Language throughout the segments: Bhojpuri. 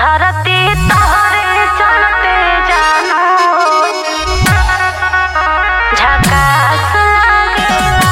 धरती तोहरे चलते जानो झकास लागेला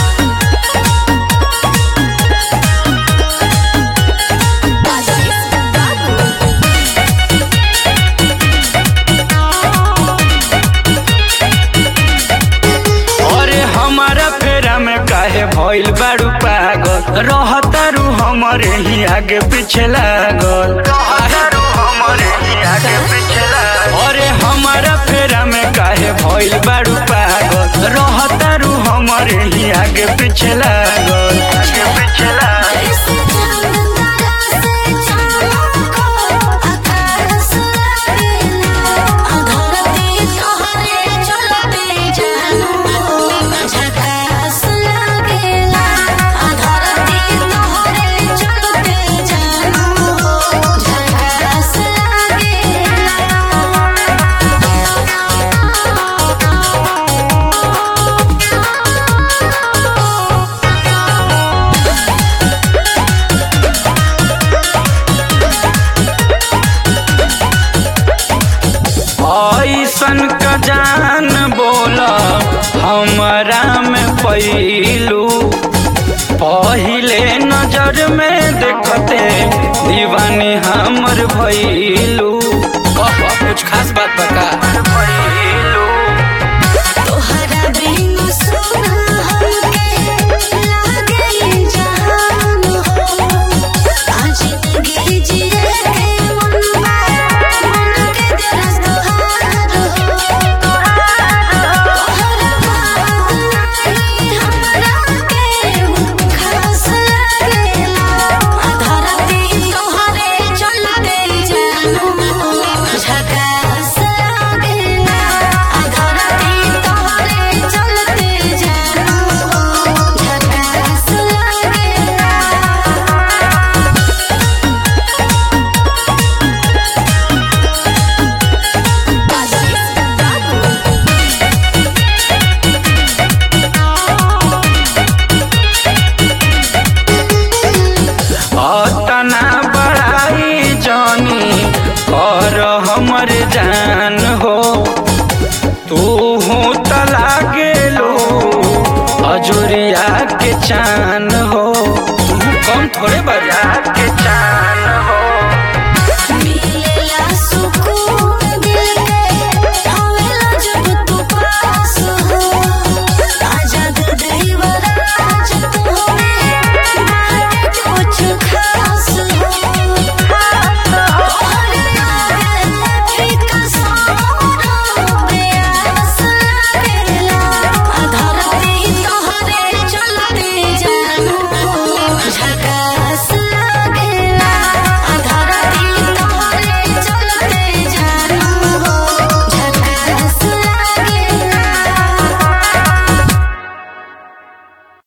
अरे हमारा फेरा में काहे भइल बारू पागल रहतारू हमरे ही आगे पीछे लागल रहतारू हमरे ही आगे पीछे लागल अरे हमारा फेरा में काहे भइल बारू पागल रहतारू हमरे ही आगे पीछे लागल आगे पीछे लागल जैसे चांदरा से चाँदों को आकाश लागेला धरती तोहरे चलते जानो झकास लागेला धरती तोहरे चलते जानो झकास ऐसन का जान बोला हमरा में पैलू पहिले नजर में देखते दीवानी हमर भैलू कुछ खास बात बता भैलू तोहरा बिनु सुना हमके लागे जहान हो आज जिंदगी जिए के मनवा मन के दिलस तोहार हो तोहरा बात नहीं हमरा के खास लागेला धरती तोहरे चलते जानो झकास लागेला धरती तोहरे चलते जानो झकास लागेला अतना बड़ाई जानी कर हमर जान हो तू हो तला गेलो अजुरिया के चान हो तू कम थोड़े बा